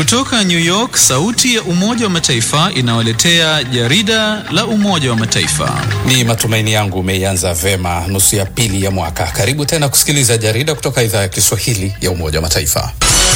Kutoka New York, sauti ya Umoja wa Mataifa inawaletea jarida la Umoja wa Mataifa. Ni matumaini yangu umeianza vema nusu ya pili ya mwaka. Karibu tena kusikiliza jarida kutoka idhaa ya Kiswahili ya Umoja wa Mataifa.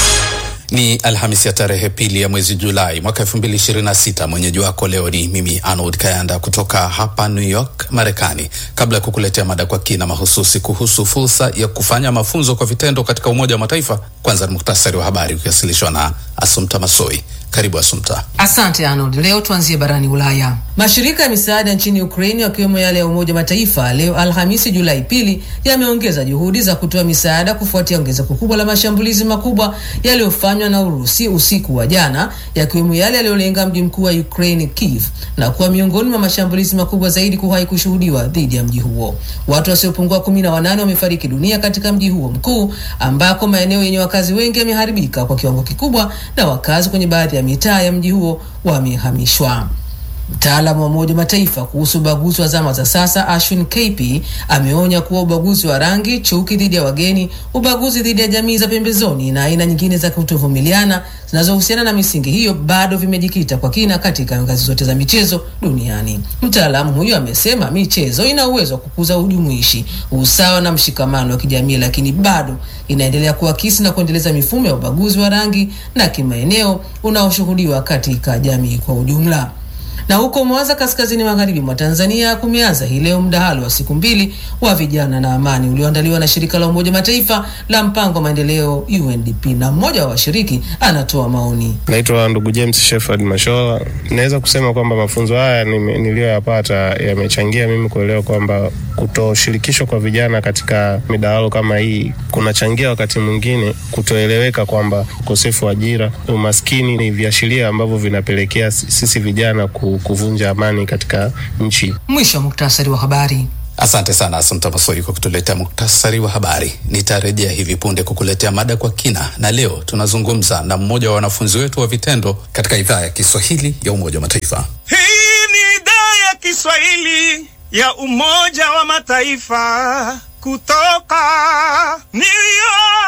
Ni Alhamisi ya tarehe pili ya mwezi Julai mwaka 2026. Mwenyeji wako leo ni mimi Arnold Kayanda kutoka hapa New York, Marekani. Kabla ya kukuletea mada kwa kina mahususi kuhusu fursa ya kufanya mafunzo kwa vitendo katika Umoja wa Mataifa, kwanza ni muhtasari wa habari ukiwasilishwa na Asumta Masoi. Karibu Asumta. Asante Arnold. Leo tuanzie barani Ulaya. Mashirika ya misaada nchini Ukraini yakiwemo yale ya Umoja wa Mataifa leo Alhamisi Julai pili yameongeza juhudi za kutoa misaada kufuatia ongezeko kubwa la mashambulizi makubwa yaliyofanywa na Urusi usiku wa jana, yakiwemo yale yaliyolenga mji mkuu wa Ukraine Kiev, na kuwa miongoni mwa mashambulizi makubwa zaidi kuwahi kushuhudiwa dhidi ya mji huo. Watu wasiopungua kumi na wanane wamefariki dunia katika mji huo mkuu, ambako maeneo yenye wakazi wengi yameharibika kwa kiwango kikubwa na wakazi kwenye baadhi ya mitaa ya mji huo wamehamishwa. Mtaalamu wa Umoja wa Mataifa kuhusu ubaguzi wa zama za sasa Ashwin KP ameonya kuwa ubaguzi wa rangi, chuki dhidi ya wageni, ubaguzi dhidi ya jamii za pembezoni na aina nyingine za kutovumiliana zinazohusiana na misingi hiyo bado vimejikita kwa kina katika ngazi zote za michezo duniani. Mtaalamu huyo amesema michezo ina uwezo wa kukuza ujumuishi, usawa na mshikamano wa kijamii, lakini bado inaendelea kuakisi na kuendeleza mifumo ya ubaguzi wa rangi na kimaeneo unaoshuhudiwa katika jamii kwa ujumla na huko Mwanza, kaskazini magharibi mwa Tanzania, kumeanza hii leo mdahalo wa siku mbili wa vijana na amani ulioandaliwa na shirika la Umoja Mataifa la mpango wa maendeleo UNDP, na mmoja wa washiriki anatoa maoni. Naitwa ndugu James Shefard Mashola. Naweza kusema kwamba mafunzo haya niliyoyapata yamechangia mimi kuelewa kwamba kutoshirikishwa kwa vijana katika midahalo kama hii kunachangia wakati mwingine kutoeleweka kwamba ukosefu wa ajira, umaskini ni viashiria ambavyo vinapelekea sisi vijana ku kuvunja amani katika nchi. Mwisho wa muktasari wa habari. Asante sana Asante Masoi kwa kutuletea muktasari wa habari. Nitarejea hivi punde kukuletea mada kwa kina, na leo tunazungumza na mmoja wa wanafunzi wetu wa vitendo katika idhaa ya Kiswahili ya Umoja wa Mataifa. Hii ni idhaa ya Kiswahili ya Umoja wa Mataifa kutoka New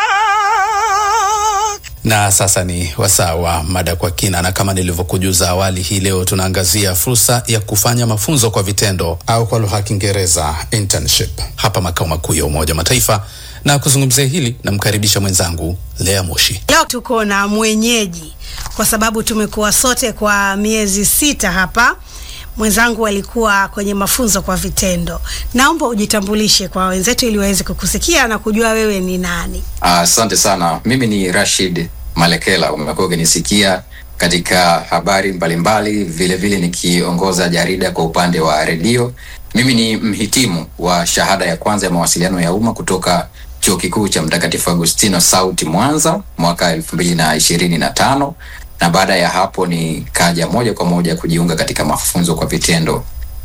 York. Na sasa ni wasaa wa mada kwa kina, na kama nilivyokujuza awali, hii leo tunaangazia fursa ya kufanya mafunzo kwa vitendo au kwa lugha ya Kiingereza internship hapa makao makuu ya Umoja wa Mataifa, na kuzungumzia hili namkaribisha mwenzangu Lea Moshi. Leo tuko na mwenyeji kwa sababu tumekuwa sote kwa miezi sita hapa. Mwenzangu alikuwa kwenye mafunzo kwa vitendo. Naomba ujitambulishe kwa wenzetu ili waweze kukusikia na kujua wewe ni nani. Asante uh, sana. Mimi ni Rashid Malekela, umekuwa ukinisikia katika habari mbalimbali, vile vile nikiongoza jarida kwa upande wa redio. Mimi ni mhitimu wa shahada ya kwanza ya mawasiliano ya umma kutoka chuo kikuu cha Mtakatifu Agustino Sauti Mwanza mwaka elfu mbili na ishirini na tano na baada ya hapo nikaja moja kwa moja kujiunga katika mafunzo kwa vitendo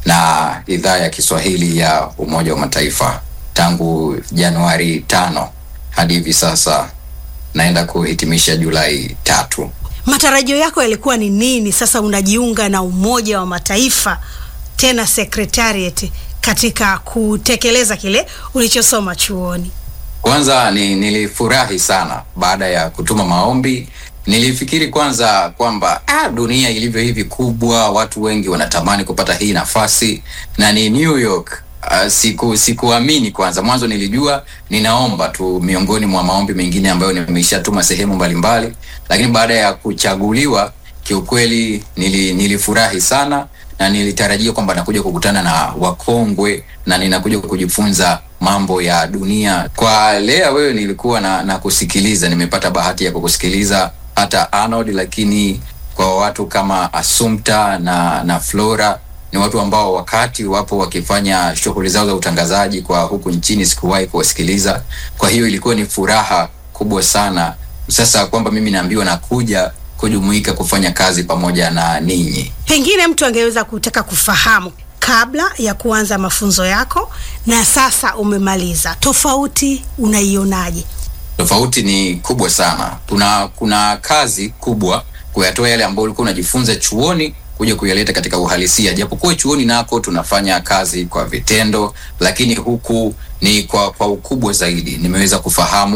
na idhaa ya Kiswahili ya Umoja wa Mataifa tangu Januari tano hadi hivi sasa naenda kuhitimisha Julai tatu. Matarajio yako yalikuwa ni nini? Sasa unajiunga na Umoja wa Mataifa tena secretariat katika kutekeleza kile ulichosoma chuoni. Kwanza ni, nilifurahi sana baada ya kutuma maombi nilifikiri kwanza kwamba ah, dunia ilivyo hivi kubwa, watu wengi wanatamani kupata hii nafasi na ni New York. Uh, siku sikuamini kwanza. Mwanzo nilijua ninaomba tu miongoni mwa maombi mengine ambayo nimeshatuma sehemu mbalimbali, lakini baada ya kuchaguliwa kiukweli nili, nilifurahi sana na nilitarajia kwamba nakuja kukutana na wakongwe na ninakuja kujifunza mambo ya dunia. Kwa Lea, wewe nilikuwa na, na kusikiliza, nimepata bahati ya kukusikiliza hata Arnold, lakini kwa watu kama Assumpta na na Flora ni watu ambao wakati wapo wakifanya shughuli zao za utangazaji kwa huku nchini sikuwahi kuwasikiliza. Kwa hiyo ilikuwa ni furaha kubwa sana sasa kwamba mimi naambiwa nakuja kujumuika kufanya kazi pamoja na ninyi. Pengine mtu angeweza kutaka kufahamu kabla ya kuanza mafunzo yako na sasa umemaliza, tofauti unaionaje? Tofauti ni kubwa sana. Kuna kuna kazi kubwa kuyatoa yale ambayo ulikuwa unajifunza chuoni kuja kuyaleta katika uhalisia. Japokuwa chuoni nako tunafanya kazi kwa vitendo, lakini huku ni kwa kwa ukubwa zaidi. Nimeweza kufahamu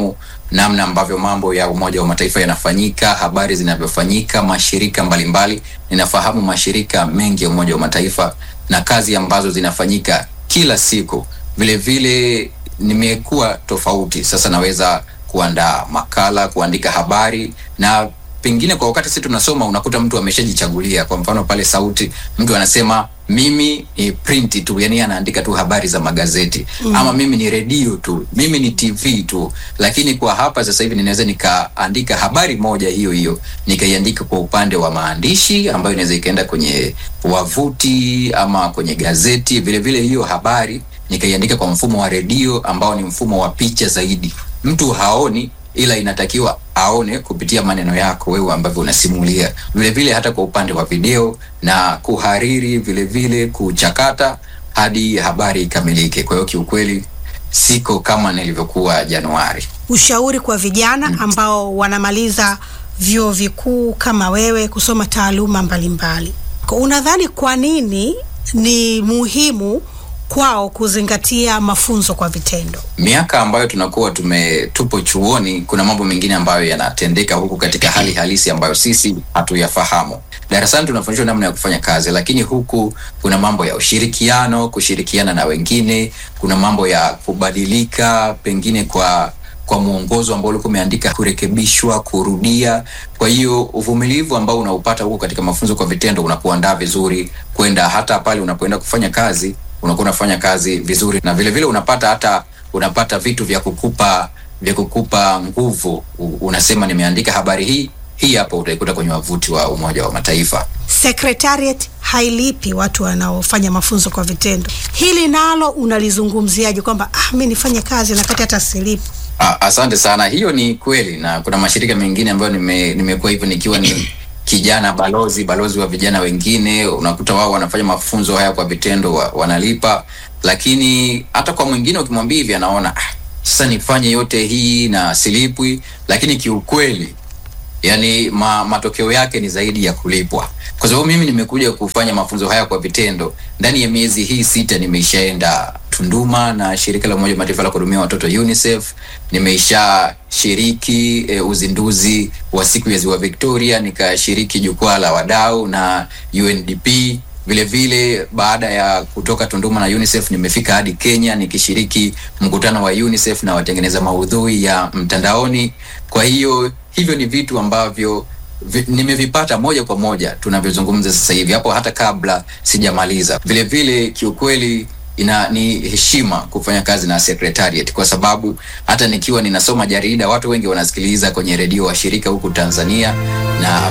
namna ambavyo mambo ya Umoja wa Mataifa yanafanyika, habari zinavyofanyika, mashirika mbalimbali. Ninafahamu mashirika mengi ya Umoja wa Mataifa na kazi ambazo zinafanyika kila siku. Vile vile nimekuwa tofauti, sasa naweza kuandaa makala, kuandika habari na pengine kwa wakati sisi tunasoma unakuta mtu ameshajichagulia. Kwa mfano pale Sauti, mtu anasema mimi ni print tu, yani anaandika tu habari za magazeti mm. ama mimi ni redio tu, mimi ni TV tu. Lakini kwa hapa sasa hivi ninaweza nikaandika habari moja hiyo hiyo nikaiandika kwa upande wa maandishi ambayo inaweza ikaenda kwenye wavuti ama kwenye gazeti. Vile vile hiyo habari nikaiandika kwa mfumo wa redio ambao ni mfumo wa picha zaidi, mtu haoni ila inatakiwa aone kupitia maneno yako wewe ambavyo unasimulia. Vile vile hata kwa upande wa video na kuhariri, vile vile kuchakata hadi habari ikamilike. Kwa hiyo kiukweli siko kama nilivyokuwa Januari. Ushauri kwa vijana ambao wanamaliza vyuo vikuu kama wewe kusoma taaluma mbalimbali, unadhani kwa nini ni muhimu kwao kuzingatia mafunzo kwa vitendo? Miaka ambayo tunakuwa tume tupo chuoni, kuna mambo mengine ambayo yanatendeka huku katika hali halisi ambayo sisi hatuyafahamu. Darasani tunafundishwa namna ya kufanya kazi, lakini huku kuna mambo ya ushirikiano, kushirikiana na wengine, kuna mambo ya kubadilika pengine kwa kwa mwongozo ambao ulikuwa umeandika kurekebishwa, kurudia. Kwa hiyo uvumilivu ambao unaupata huko katika mafunzo kwa vitendo unakuandaa vizuri kwenda hata pale unapoenda kufanya kazi unakuwa unafanya kazi vizuri, na vile vile unapata hata unapata vitu vya kukupa vya kukupa nguvu. Unasema nimeandika habari hii hii, hapo utaikuta kwenye wavuti wa Umoja wa Mataifa. Secretariat hailipi watu wanaofanya mafunzo kwa vitendo. Hili nalo unalizungumziaje, kwamba ah, mi nifanye kazi na kati hata silipi? Ah, asante sana. Hiyo ni kweli, na kuna mashirika mengine ambayo nime, nimekuwa hivyo nikiwa ni kijana balozi balozi wa vijana wengine, unakuta wao wanafanya mafunzo haya kwa vitendo wa, wanalipa, lakini hata kwa mwingine ukimwambia hivi anaona ah, sasa nifanye yote hii na silipwi, lakini kiukweli yani ma, matokeo yake ni zaidi ya kulipwa, kwa sababu mimi nimekuja kufanya mafunzo haya kwa vitendo. Ndani ya miezi hii sita nimeishaenda Tunduma na shirika la Umoja wa Mataifa la kuhudumia watoto UNICEF. Nimeisha shiriki e, uzinduzi wa siku ya Ziwa Victoria, nikashiriki jukwaa la wadau na UNDP. Vile vile baada ya kutoka Tunduma na UNICEF nimefika hadi Kenya nikishiriki mkutano wa UNICEF na watengeneza maudhui ya mtandaoni. Kwa hiyo hivyo ni vitu ambavyo vi, nimevipata moja kwa moja tunavyozungumza sasa hivi, hapo hata kabla sijamaliza. Vile vile kiukweli ina ni heshima kufanya kazi na secretariat kwa sababu hata nikiwa ninasoma jarida watu wengi wanasikiliza kwenye redio wa shirika huku Tanzania na